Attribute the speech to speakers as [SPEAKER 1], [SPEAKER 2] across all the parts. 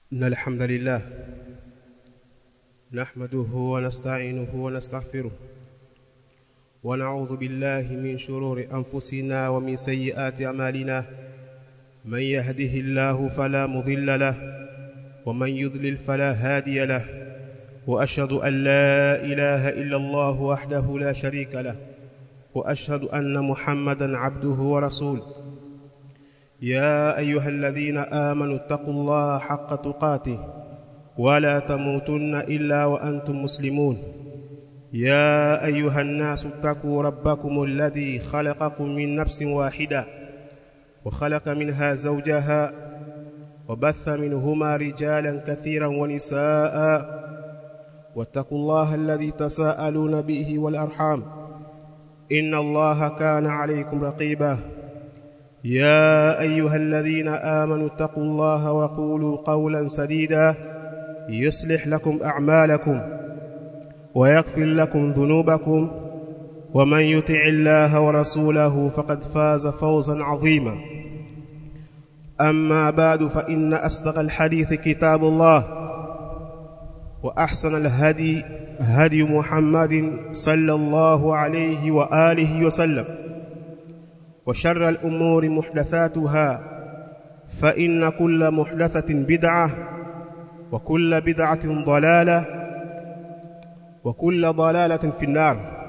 [SPEAKER 1] إن الحمد لله نحمده ونستعينه ونستغفره ونعوذ بالله من شرور أنفسنا ومن سيئات أعمالنا من يهده الله فلا مضل له ومن يضلل فلا هادي له وأشهد أن لا إله إلا الله وحده لا شريك له وأشهد أن محمدا عبده ورسوله يا أيها الذين آمنوا اتقوا الله حق تقاته ولا تموتن إلا وأنتم مسلمون يا أيها الناس اتقوا ربكم الذي خلقكم من نفس واحدة وخلق منها زوجها وبث منهما رجالا كثيرا ونساء واتقوا الله الذي تساءلون به والأرحام إن الله كان عليكم رقيبا يا أيها الذين آمنوا اتقوا الله وقولوا قولا سديدا يصلح لكم أعمالكم ويغفر لكم ذنوبكم ومن يطع الله ورسوله فقد فاز فوزا عظيما أما بعد فإن أصدق الحديث كتاب الله وأحسن الهدي هدي محمد صلى الله عليه وآله وسلم وشر الأمور محدثاتها فإن كل محدثة بدعة وكل بدعة ضلالة وكل ضلالة في النار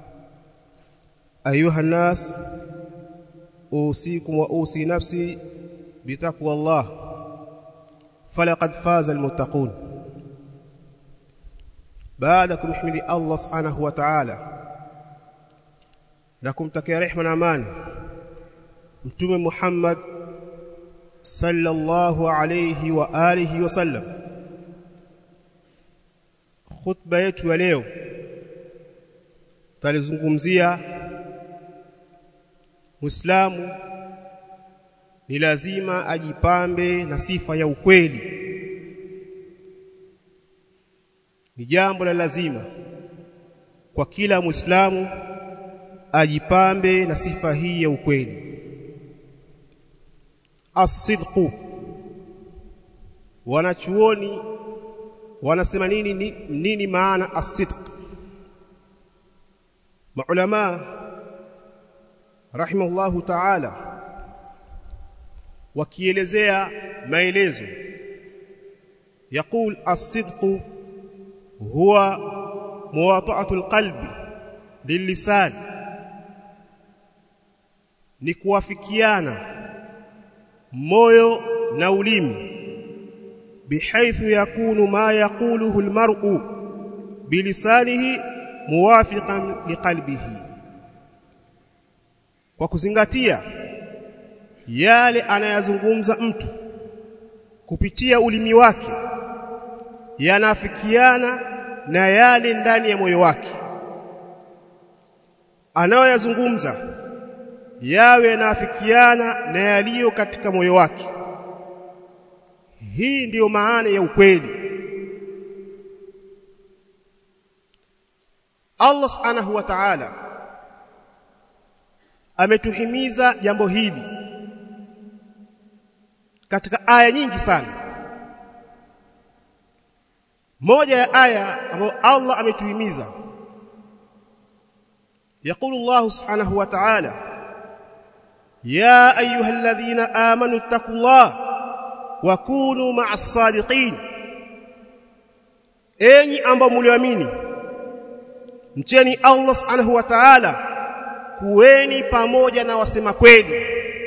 [SPEAKER 1] أيها الناس أوصيكم وأوصي نفسي بتقوى الله فلقد فاز المتقون بعدكم احمد الله سبحانه وتعالى na kumtakia rehema na amani mtume Muhammad sallallahu alayhi wa alihi wasallam khutba yetu ya leo talizungumzia Muislamu ni lazima ajipambe na sifa ya ukweli ni jambo la lazima kwa kila Muislamu ajipambe na sifa hii ya ukweli asidqu wanachuoni wanasema nini nini, nini maana asidq maulama rahimahullahu ta'ala wakielezea maelezo يقول الصدق هو مواطعه القلب للسان ni kuwafikiana moyo na ulimi bihaithu yakunu ma yaquluhu almar'u bilisanihi muwafiqan liqalbihi kwa kuzingatia yale anayazungumza mtu kupitia ulimi wake yanafikiana na yale ndani ya moyo wake anayoyazungumza yawe naafikiana na yaliyo katika moyo wake hii ndiyo maana ya ukweli Allah subhanahu wa ta'ala ametuhimiza jambo hili katika aya nyingi sana moja ya aya ambayo Allah ametuhimiza يقول الله سبحانه وتعالى يا ايها الذين امنوا اتقوا الله وكونوا مع الصادقين enyi ambao mlioamini mcheni Allah subhanahu wa ta'ala kuweni pamoja na wasema kweli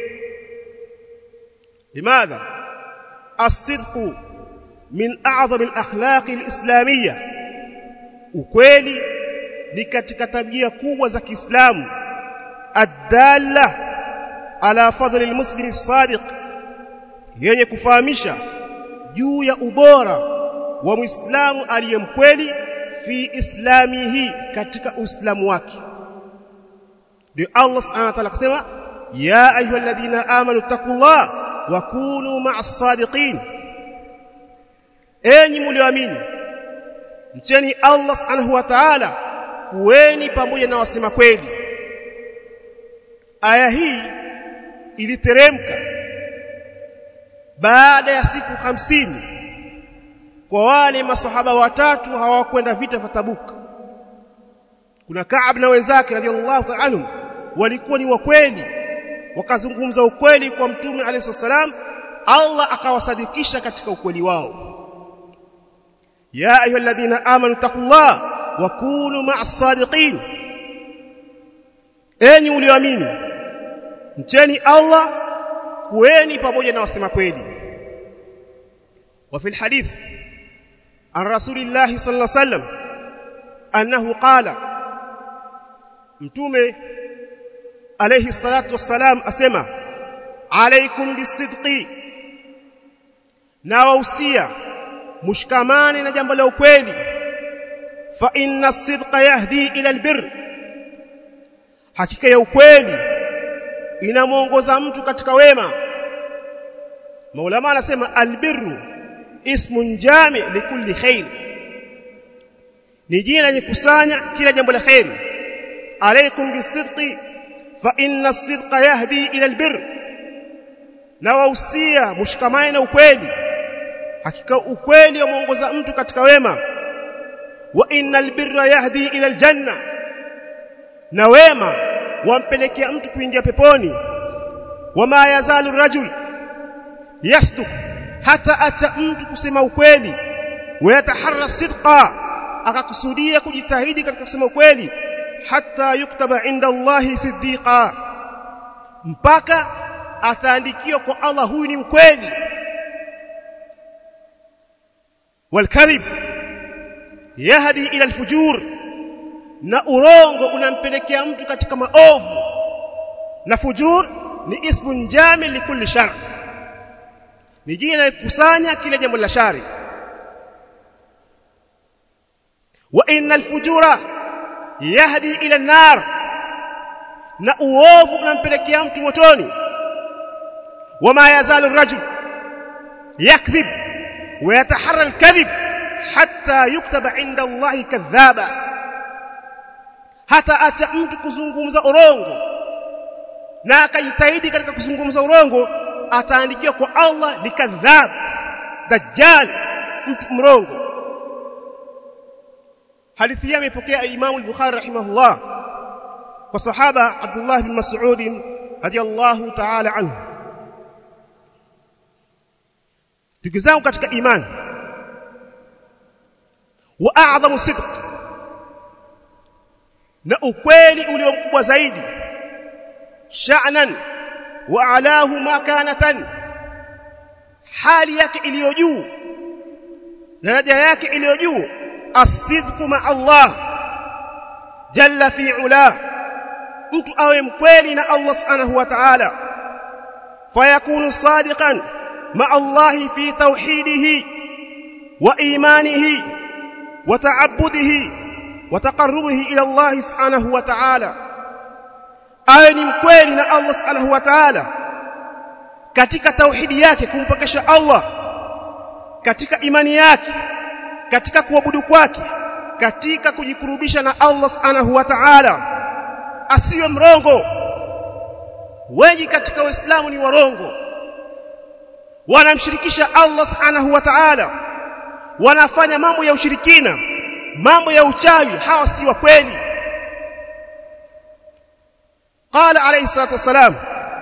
[SPEAKER 1] limadha as-sidqu min a'zami al-akhlaq al-islamiyya ukweli ni katika tabia kubwa za Kiislamu adalla ala fadhli almuslim as-sadiq yenye kufahamisha juu ya ubora wa muislamu aliyemkweli fi islamihi katika uislamu wake ndio Allah subhanahu wa ta'ala akasema ya ayyuhalladhina amanu taqullah wa kunu ma'as sadiqin enyi mlioamini mcheni Allah subhanahu wa ta'ala kuweni pamoja na wasema kweli aya hii iliteremka baada ya siku hamsini kwa wale masahaba watatu hawakwenda vita vya Tabuk kuna Ka'ab na wenzake radhiallahu ta'ala anhum walikuwa ni wakweli wakazungumza ukweli kwa mtume alayhi salam Allah akawasadikisha katika ukweli wao ya ayyuhalladhina amanu taqullah wa kunu ma'as sadiqin enyi mlioamini mcheni Allah kueni pamoja na wasema kweli wa fil hadith an rasulillahi sallallahu alayhi wasallam annahu qala mtume alayhi salatu wassalam asema alaikum bisidqi na wausia mshikamane na jambo la ukweli fa inna as-sidqa yahdi ila albir hakika ya ukweli inamuongoza mtu katika wema maulama anasema albirru ismun jami likulli khair ni jina lenye kusanya kila jambo la khairi alaikum bisidqi fa inna as-sidqa yahdi ila albir na wausia mshikamane na ukweli hakika ukweli umeongoza mtu katika wema wa innal birra yahdi ila aljanna na wema wampelekea mtu kuingia peponi wama yazalu rajul yasduq hata acha mtu kusema ukweli wayataharra sidqa akakusudia kujitahidi katika kusema ukweli hata yuktaba inda Allahi siddiqa mpaka ataandikiwa kwa Allah huyu ni mkweli والكذب يهدي الى الفجور na urongo unampelekea mtu katika maovu na fujur ni ismun jami likulli shar ni jina likusanya kila jambo la shari wa innal fujura yahdi ila an-nar na uovu unampelekea mtu motoni wama yazalu ar-rajul yakdhib ويتحرى الكذب حتى يكتب عند الله كذابا hata acha mtu kuzungumza urongo na akajitahidi katika kuzungumza urongo ataandikiwa kwa Allah ni kadhab dajjal mtu mrongo hadithi hii imepokea Imam al-Bukhari rahimahullah kwa sahaba Abdullah bin Mas'ud radiyallahu ta'ala anhu ndugu zangu katika imani wa a'dhamu sidq na ukweli ulio mkubwa zaidi sha'nan wa alahu makanatan hali yake iliyo juu daraja yake iliyo juu as-sidqu ma Allah jalla fi ula mtu awe mkweli na Allah subhanahu wa ta'ala fayakunu sadiqan مع الله في توحيده وإيمانه وتعبده وتقربه إلى الله سبحانه وتعالى awe ni mkweli na Allah subhanahu wa ta'ala katika tauhidi yake kumpokesha Allah katika imani yake katika kuabudu kwake katika kujikurubisha na Allah subhanahu wa ta'ala asiwe mrongo wengi katika waislamu ni warongo wanamshirikisha Allah subhanahu wa ta'ala wanafanya mambo ya ushirikina mambo ya uchawi hawa si wa kweli qala alayhi salatu wassalam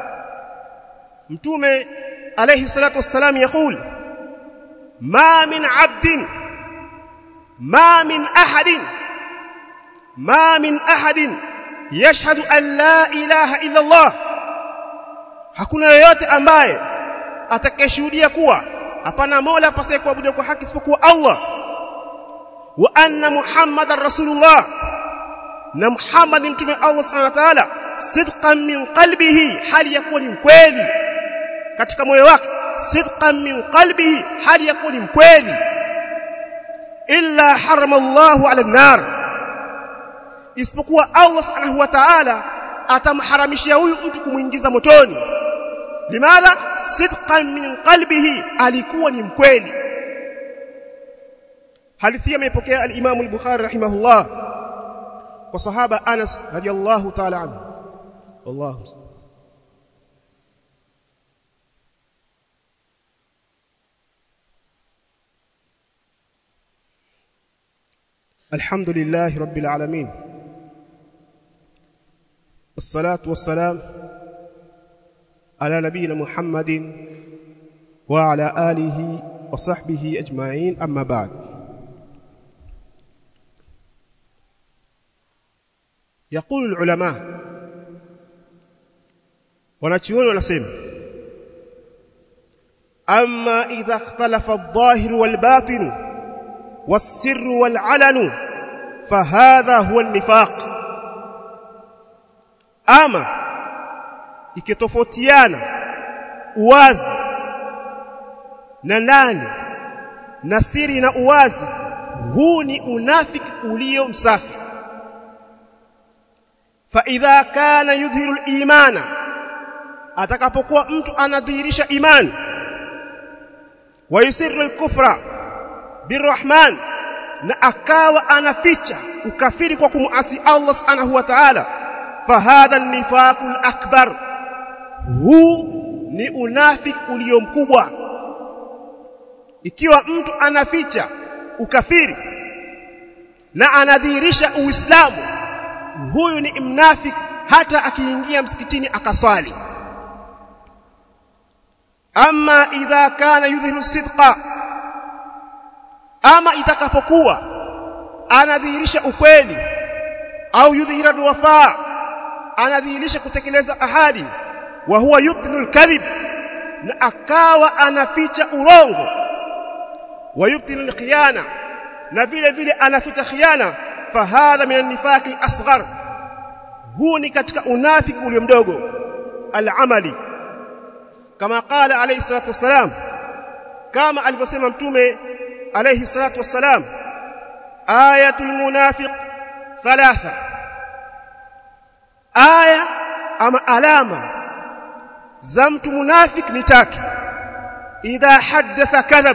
[SPEAKER 1] mtume alayhi salatu wassalam yaqul ma min 'abdin ma min ahadin ma min ahadin yashhadu an la ilaha illa Allah hakuna yoyote ambaye atakayeshuhudia kuwa hapana mola apasaye kuabudiwa kwa haki isipokuwa Allah wa anna muhammadar rasulullah na muhammad ni mtume Allah subhanahu wa ta'ala sidqan min qalbihi hali ya kuwa ni mkweli katika moyo wake sidqan min qalbihi hali ya kuwa ni mkweli illa harama Allahu ala nar isipokuwa Allah subhanahu wa ta'ala atamharamishia huyu mtu kumuingiza motoni limadha sidqan min qalbihi alikuwa ni mkweli hadithi imepokea al-Imam al-Bukhari rahimahullah kwa sahaba Anas radiyallahu ta'ala anhu wallahu الحمد لله رب العالمين والصلاة والسلام على نبينا محمد وعلى آله وصحبه أجمعين أما بعد يقول العلماء wanachuoni wanasema amma idha ikhtalafa adh-dhahir wal-batin was-sirr wal-'alan fahadha huwa an-nifaq ama ikitofautiana uwazi na ndani na siri na uwazi huu ni unafiki ulio msafi fa idha kana yudhiru al-imana atakapokuwa mtu anadhihirisha imani wa yusirru al-kufra birrahman na akawa anaficha ukafiri kwa kumuasi Allah subhanahu wa ta'ala fahadha an-nifaqul akbar huu ni unafiki ulio mkubwa ikiwa mtu anaficha ukafiri na anadhihirisha uislamu huyu ni mnafiki hata akiingia msikitini akaswali ama idha kana yudhiru sidqa ama itakapokuwa anadhihirisha ukweli au yudhihira alwafa anadhihirisha kutekeleza ahadi wa huwa yubtilu alkadhib na akawa anaficha urongo wa yubtilu alkhiyana na vile vile anaficha khiana fahadha min an-nifaq al-asghar huu ni katika unafiki ulio mdogo al-amali kama qala alayhi salatu wassalam kama alivyosema mtume alayhi salatu wassalam ayatul munafiq thalatha aya ama alama za mtu munafik ni tatu idha haddatha kadhab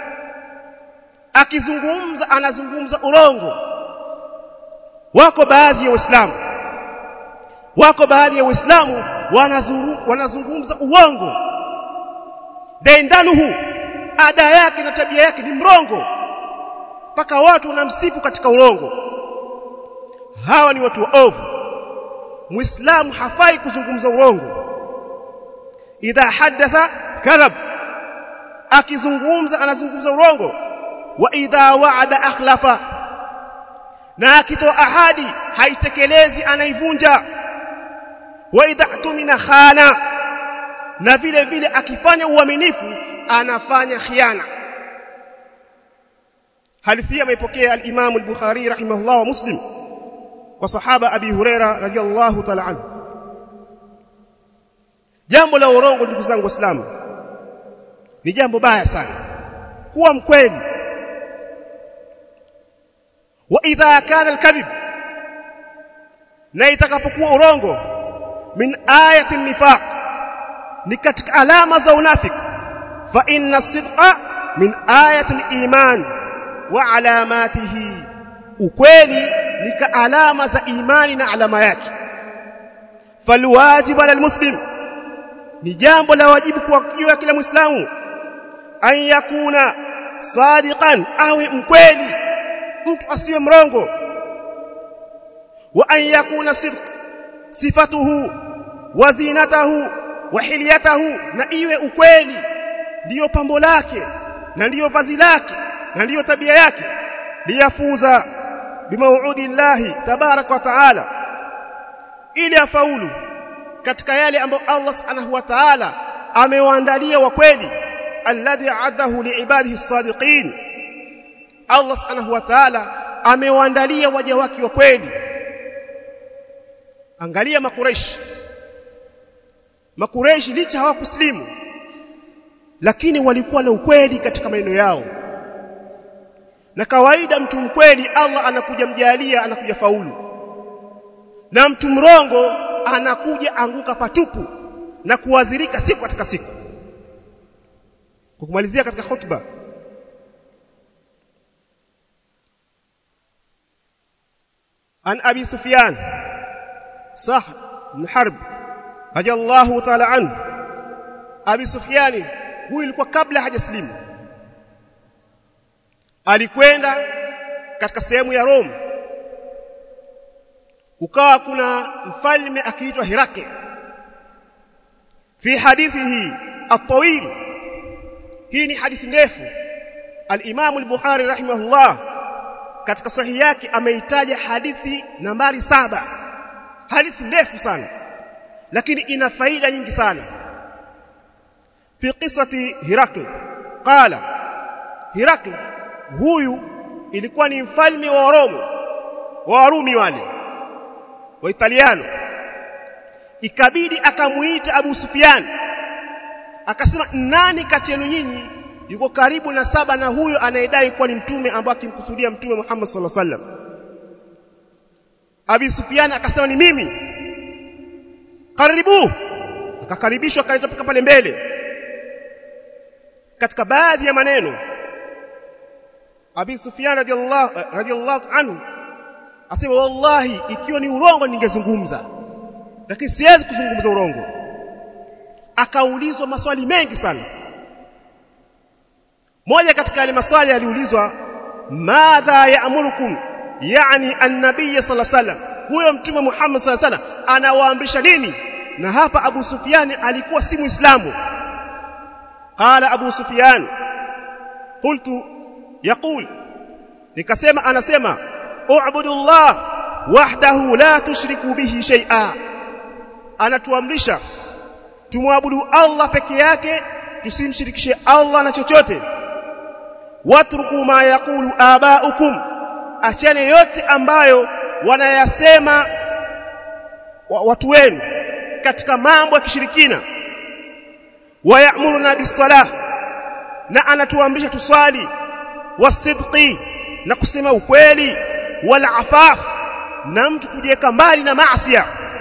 [SPEAKER 1] akizungumza anazungumza urongo wako baadhi ya waislamu wako baadhi ya waislamu wanazungumza uongo daindanuhu ada yake na tabia yake ni mrongo mpaka watu wanamsifu katika urongo hawa ni watu waovu muislamu hafai kuzungumza urongo idha hadatha kadhab akizungumza anazungumza urongo wa idha wa'ada akhlafa na akitoa ahadi haitekelezi anaivunja wa idha tumina khana na vile vile akifanya uaminifu anafanya khiana hadithi ameipokea al-Imam al-Bukhari rahimahullah wa Muslim kwa sahaba Abi Huraira radhiyallahu ta'ala anhu jambo la urongo ndugu zangu waislamu ni jambo baya sana kuwa mkweli wa idha kana al-kadhib na itakapokuwa urongo min ayati nifaq ni katika alama za unafiki fa inna sidqa min ayati al-iman wa alamatihi ukweli ni ka alama za imani na alama yake falwajib ala muslim ni jambo la wajibu kwa juu ya kila muislamu an yakuna sadiqan awe mkweli mtu asiwe mrongo wa an yakuna sidq sifatuhu wa zinatahu wa hilyatahu na iwe ukweli ndiyo pambo lake na ndiyo vazi lake na ndiyo tabia yake liyafuza bimauudi llahi tabarak wa taala ili afaulu katika yale ambayo Allah subhanahu wa ta'ala amewaandalia wa kweli alladhi a'adahu liibadihi as-sadiqin Allah subhanahu wa ta'ala amewaandalia waja wake wa kweli angalia makureishi makureishi licha hawakuslimu lakini walikuwa na ukweli katika maneno yao na kawaida mtu mkweli Allah anakuja mjalia anakuja faulu na mtu mrongo anakuja anguka patupu na kuadhirika siku katika siku kwa kumalizia katika hotuba an abi sufyan sah bin harb radiyallahu ta'ala an abi sufyan huyu ilikuwa kabla hajaslimu alikwenda katika sehemu ya Rome kukawa kuna mfalme akiitwa Herakle fi hadithihi at-tawil hii ni hadithi ndefu al-Imam al-Bukhari rahimahullah katika sahihi yake ameitaja hadithi nambari saba hadithi ndefu sana lakini ina faida nyingi sana fi qissati Herakle qala Herakle huyu ilikuwa ni mfalme wa Roma wa Warumi wale wa Italiano ikabidi akamuita Abu Sufyan akasema nani kati yenu nyinyi yuko karibu na saba na huyo anayedai kuwa ni mtume ambaye akimkusudia mtume Muhammad sallallahu alaihi wasallam Abi Sufyan akasema ni mimi karibu akakaribishwa akaletwa pale mbele katika baadhi ya maneno Abi Sufyan radhiallahu radhiallahu anhu asema wallahi ikiwa ni urongo ningezungumza lakini siwezi kuzungumza urongo akaulizwa maswali mengi sana moja katika yale maswali aliulizwa madha ya'murukum yani an-nabiy sallallahu alaihi wasallam huyo mtume Muhammad sallallahu alaihi wasallam anawaamrisha nini na hapa Abu Sufyan alikuwa si muislamu qala Abu Sufyan qultu yaqul nikasema anasema u'budu Allah wahdahu la tushriku bihi shay'a anatuamrisha tumwabudu Allah peke yake tusimshirikishe Allah na chochote watruku ma yaqulu abaukum achane yote ambayo wanayasema watu wenu katika mambo ya kishirikina wayamuruna bisalah na anatuamrisha tuswali wasidqi na kusema ukweli wala afaf na mtu kujiweka mbali na maasi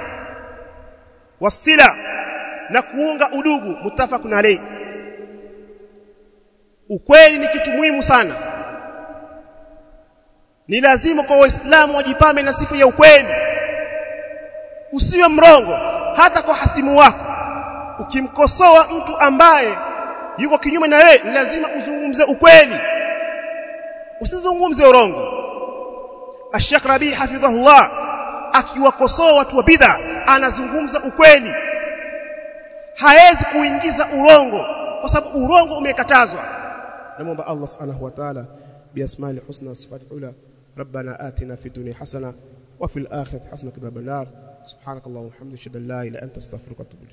[SPEAKER 1] wasila na kuunga udugu mutafakun alayhi ukweli ni kitu muhimu sana ni lazima kwa waislamu wajipame na sifa ya ukweli usiwe mrongo hata kwa hasimu wako ukimkosoa mtu ambaye yuko kinyume na wewe lazima uzungumze ukweli usizungumze urongo Sheikh Rabi hafidhahullah akiwakosoa watu wa bid'a anazungumza ukweli haezi kuingiza urongo kwa sababu urongo umekatazwa namuomba Allah subhanahu wa ta'ala biasma'i husna wa sifati ula ربنا آتنا في الدنيا حسنه وفي الآخرة حسنه وقنا عذاب النار سبحانك اللهم وبحمدك اشهد ان لا اله الا انت استغفرك واتوب